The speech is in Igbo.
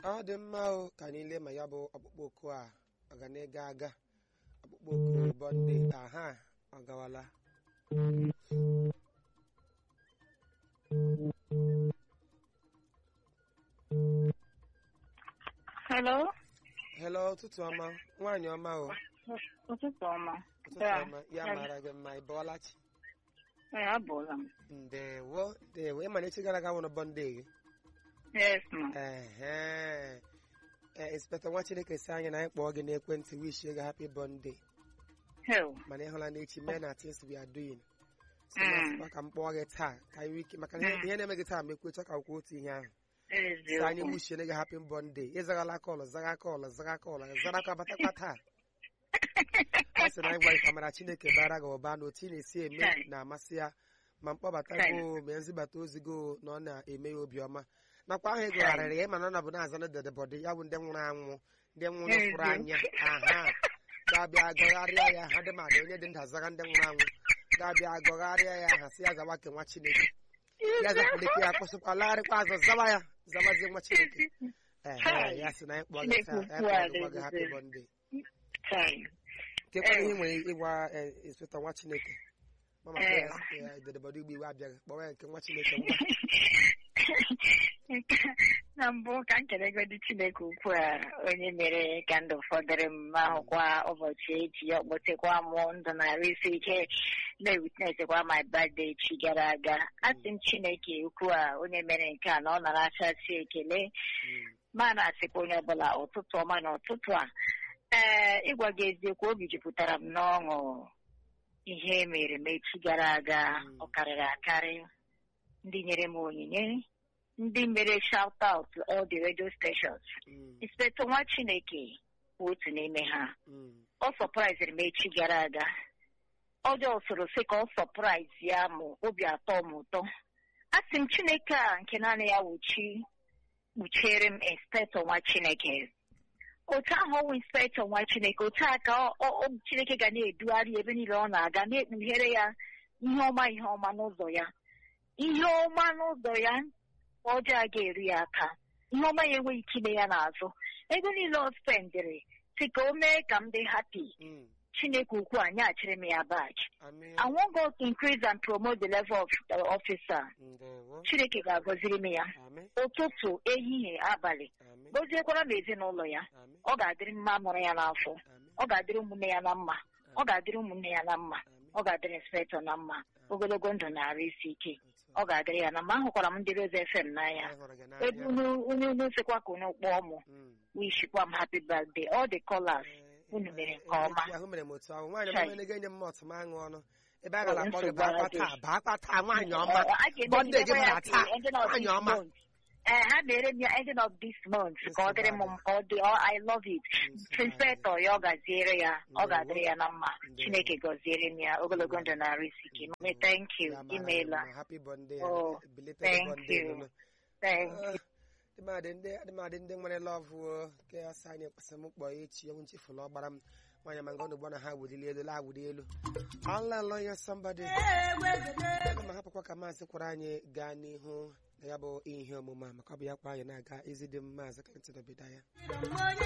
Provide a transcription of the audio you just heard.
ọ dị mma o ka anyị lee ma ya bụ ọkpụkpọ oku a ọ ga na-ega aga ọkpụkpọ oku bọnde aha ọ gawala Hello. hello ụtụtụ ọma nwaanyị ọma o Ụtụtụ ọma. ụtụtụ Yeah. ọma ya Yeah. mara gị mma ị bọọla chi Ee, abụọla m. ndewo ndewo ịma na echi gara aga nwụrụ bọnde gị Yes, ma. ehe ee inspektọ nwa chineke si anyị na anyị kpọọ gị n'ekwentị wishi gị happy bọnde Hell. mana ịhụla n'echi mee na things we are doing so Mm. masịkwa ka m kpọọ gị taa ka anyị nwee ike maka na ihe ihe na-eme gị taa ma ekwecha ka kwuo otu ihe ahụ si anyị Eziokwu. wishie gị happy bọnde ịzaghala kọlụ zaga kọlụ zaga kọlụ zara ka batakwa taa ọ sị na anyị gwa gị ka mara chineke bara gị ụba na otu ị na-esi eme Right. na-amasị ya ma mkpọbata Right. gị ma nzibata ozi gị na ọ na-eme ya obiọma nakwa ahụ ịgụgharịrị ya ịma na ọ nọbụ na-aza na dedebọdị ya bụ ndị nwụrụ anwụ ndị nwụrụ fụrụ anya aha ga-abịa gọgharịa ya ha dị madị onye dị ndụ azaga ndị nwụrụ anwụ ga-abịa gọgharịa ya aha sị ya zawa ke nwa chineke ya zapụlike ya kpụsịkwa lagharịkwa azụ zawa ya zawazie nwa chineke ehe ya sị na anyị kpọọ gị taa ya kpọọ gị gwa gị happy bọnde Time. kekwana ihe nwere ịgwa inspektọ nwa chineke mama kpọọ ya sị ya dedebọdị igbo iwe abịaghị kpọwa ya nke nwa chineke ngwa na mbụ ka m kelegodi Chineke ukwu a onye mere ka ndụ fọdụrụ m ma hụkwa ụbọchị eji ya kpọtekwa mụ ndụ narị isi ike na-ewitnesekwa my birthday echi gara aga asị m Chineke ukwu a onye mere nke a na ọ nara achasị ekele Mm. ma na-asịkwa onye ọbụla ụtụtụ ọma na ụtụtụ a ee ịgwa gị eziokwu obi jupụtara m n'ọṅụ ihe mere m echi gara aga Mm. ọ karịrị akarị ndị nyere m onyinye ndị mere shout out to all the radio stations Mm. inspector nwa chineke bụ otu n'ime ha Mm. ọ sọpraiziri m echi gara aga ọjọọ soro sị ka ọ sọpraiz ya mụ obi atọ m ụtọ a sị m chineke a nke naanị ya wuchi kpuchiere m inspektọ nwa chineke otu ahụ ọwụ inspektọ nwa chineke otu a ka ọ- ọ- ọ- chineke ga na-edugharị ebe niile ọ na-aga na-ekpughere ya ihe ọma ihe ọma n'ụzọ ya ihe ọma n'ụzọ ya ọjọọ a ga-eru ya aka ihe ọma ya enweghị ike ime ya n'azụ ego niile ọ spendịrị si ka o mee ka m dị happy Mm. chineke ukwu a nyaghachiri m ya back Amen. I want God to increase and promote the level of the officer. Ndewo. Chineke ga-agọziri m ya Amen. ụtụtụ ehihie abalị Amen. gọziekwara m ezinụlọ ya Amen. ọ ga-adịrị mma mụrụ ya n'afọ Amen. ọ ga-adịrị ụmụnne ya na mma ọ ga-adịrị ụmụnne ya na mma Amen. ọ ga-adịrị inspektọ na mma ogologo ndụ na-arụ isi ike Otu ọ ga-adịrị ya na mma ahụkwara m ndị Rose FM a. n'anya Anyị hụrụ gị ebe n'anya. unu onye unu sekwa ka unu kpọọ mụ Mm. wishikwa m happy birthday all the callers Eh, unu eh, mere eh, nke ọma eh, ahụ mere m otu ahụ nwaanyị Chai. ọma ga-enye m mọtụ m aṅụ ọnụ ebe a gara akpọ gị nsogbu baakwa adịghị. taa baakwa taa nwaanyị ọma Ọ- a ga-eme Monday gị ndekwa ya bara till taa ending of nwaanyị this ọma month. Eh, ha mere m ya ending of this month ka ọ dịrị m Nsogbu ka ọ dị ọ I love it Nsogbu inspector ya ọ gaziere ya ọ Ndewo. ga-adịrị ya na mma Ndewo. Chineke gọziere m ya ogologo ndụ na arụ isi ike mami thank you Ya mara gị imeela mma. happy birthday Oh, belated thank birthday you. nụnụ. thank Eh, you adịmadị ndị adịmadị ndị nwere lọvụ o, nke ya sị anyị kpasị m kpọọ echi onwe nchefulu ọ gbara m nwaanyị ma ngọnụ ugbo na ha wulili elu la awụli elu alelo ya sambadi aga m ahapụkwa ka maazị kwara anyị gaa n'ihu na ya bụ ihe omume a maka ọ bụ ya kwa anyị na-aga ezi dị m maazị Clinton Obidaya